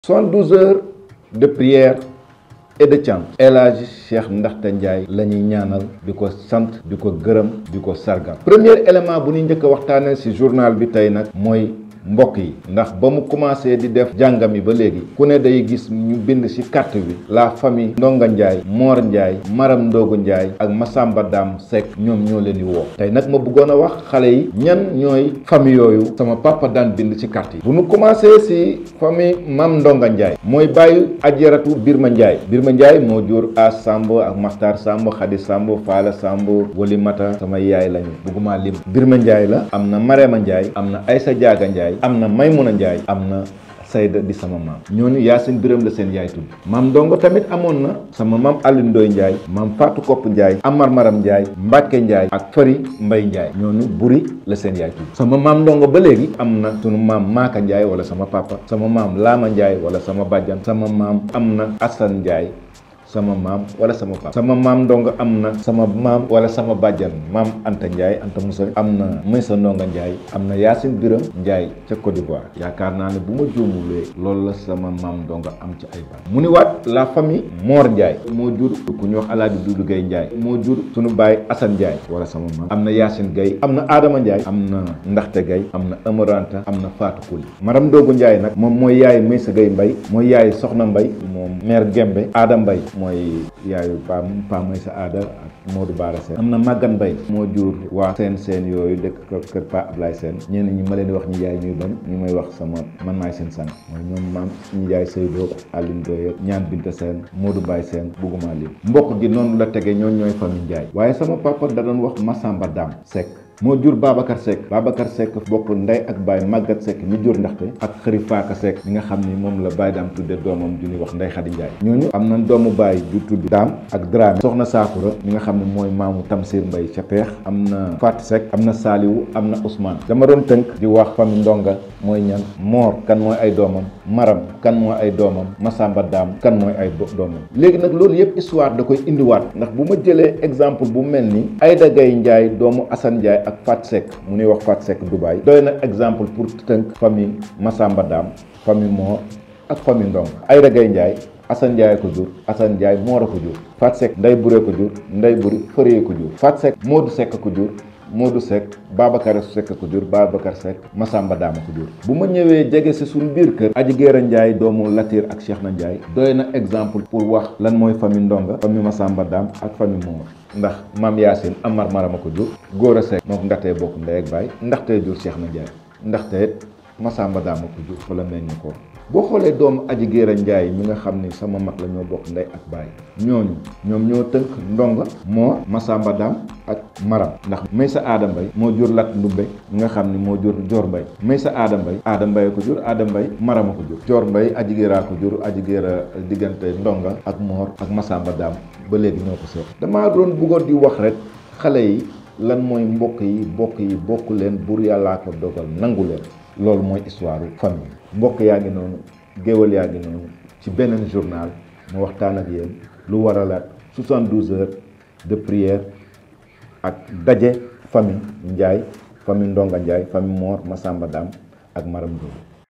72 heures de prière et de chant El Hadji Cheikh Ndaxte Ndiaye la ñuy ñaanal di ko sant di ko gërëm di ko sargal premier élément bu ñuy njëkk a waxtaanee ci journal bi tey nag mooy mbokk yi ndax ba mu commencé di def jàngam yi ba léegi ku ne day gis ñu bind ci carte bi la famille Ndonga Ndiaye Mor Ndiaye Maram Ndogu Ndiaye ak Massamba Dam Seck ñoom ñoo leen di woo tey nag ma bëggoon a wax xale yi ñan ñooy famille yooyu sama papa daan bind ci carte yi bu ñu commencé ci famille Mam Ndonga Ndiaye mooy bàyyi ajaratu Birma Ndiaye Birma Ndiaye moo jur As Samb ak Maxtar Samb Xadi Samb Faala Samb Wali Mata sama yaay lañu bëgguma lim Birma Ndiaye la am na Marema Ndiaye am na Aysa Jaaga Ndiaye am na Maymuna Njaay am na Sayda di sama maam ñooñu Yaasin Biram la seen yaay tudd maam Ndongo tamit amoon na sama maam Alioune Ndoye Njaay maam Fatou Kopp Njaay Amar Maram Njaay Mbàkke Njaay ak Fari Mbay Njaay ñooñu buri la seen yaay tudd sama maam Ndongo ba léegi am na sunu maam Maaka Njaay wala sama papa sama maam Laama Njaay wala sama bàjjan sama maam am na Asan Njaay sama maam wala sama papa sama maam ndongo am na sama maam wala sama bàjjan maam Anta Ndiaye Anta Moussa am na Maysa Ndonga Ndiaye am na Yacine Biram Ndiaye ca Côte d'Ivoire yaakaar naa ne bu ma juumulee loolu la sama maam ndongo am ci ay baat mu ni waat la famille Mor Ndiaye moo jur ku ñu wax Alaaji Dudu Gaye Ndiaye moo jur sunu baay Assane Ndiaye wala sama maam am na Yacine Gaye am na Adama Ndiaye am na Ndaxte Gaye am na Amaranta am na Fatou Kouli Maram Ndogu Ndiaye nag moom mooy yaay Maysa Gaye Mbay mooy yaay Soxna Mbay moom mère Gembe Adam Mbay mooy yaayu pa pa mooy sa aada ak Modou Baara Sène am na Magan Mbay moo jur waa seen seen yooyu dëkk kër pa Ablaye Sène ñenn ñi ma leen di wax ñi jaay ñuy bañ ñu may wax sama man maay seen sang mooy ñoom maam ñi jaay Seydou Aline Doye ñaan Binta Sène Modou Baye Sène bugguma lim mbokk gi noonu la tege ñoon ñooy famille Ndiaye waaye sama papa da doon wax Massamba Dam Seck moo jur Babacar Seck Babacar Seck bokk ndey ak Baye Maguette Seck mi jur ndaxte ak xëri Faaka Seck mi nga xam ni moom la Baye daam tudde doomam ju ñuy wax Ndey Xadi Njaay ñooñu am na doomu Baye ju tudd Daam ak Dramé soxna Saakura mi nga xam ne mooy maamu Tamsir Mbay ca Peex am na Fatou Seck am na Saaliwu am na Ousmane dama doon tënk di wax famille Ndonga mooy ñan Moor kan mooy ay doomam Maram kan mooy ay doomam Masamba Daam kan mooy ay doomam léegi nag loolu yëpp histoire da koy indiwaat ndax bu ma jëlee exemple bu mel ni Ayda Gaye Njaay doomu Assane Njaay ak Fat Seck mu nuy wax Fat Seck Dubaay doy na exemple pour tënk famille Masamba Dam famille Moor ak famille Ndong Ayda Gaye Njaay Assane Njaay ko jur Assane Njaay Moor a ko jur Fat Seck Ndey Buré ko jur Ndey Buri Fëree ko jur Fat Seck Moodu Seck ko jur Modou Seck Babacar Seck ko jur Babacar Seck Massamba Dama ko jur bu ma ñëwee jege si suñu biir kër Aji Géera Ndiaye doomu Latir ak Cheikh na Ndiaye doy na exemple pour wax lan mooy famille Ndonga famille Massamba Dam ak famille Moor ndax maam Yacine Amar Marama ko jur Góora Seck moo ko ndaxtee bokk ndey ak baay ndaxtee jur Cheikh na Ndiaye ndaxte Massamba Dama ko jur fa la meññ ko boo xoolee doomu aji géera njaay mi nga xam ni sama mag la ñoo bokk ndey ak baay ñooñu ñoom ñoo tënk ndonga moo masamba daam ak maram ndax may sa aada mbay moo jur lat ndumbe mi nga xam ni moo jur joor mbay may sa aada mbay aada mbay ko jur aada mbay marama ko jur joor mbay aji géeraa ko jur aji géera diggante ndonga ak moor ak masamba daam ba léegi ñoo ko seet damaa doon bëggoon di wax rek xale yi lan mooy mbokk yi bokk yi bokk leen bur yàllaa ko dogal nangu leen loolu mooy histoire famille mbokk yaa ngi noonu géwal yaa ngi noonu ci beneen journal mu waxtaan ak yéen lu waralaat 72 heures de prière ak daje famille Ndiaye famille Ndonga Ndiaye famille Mor Massamba Dam ak Maram Ndoye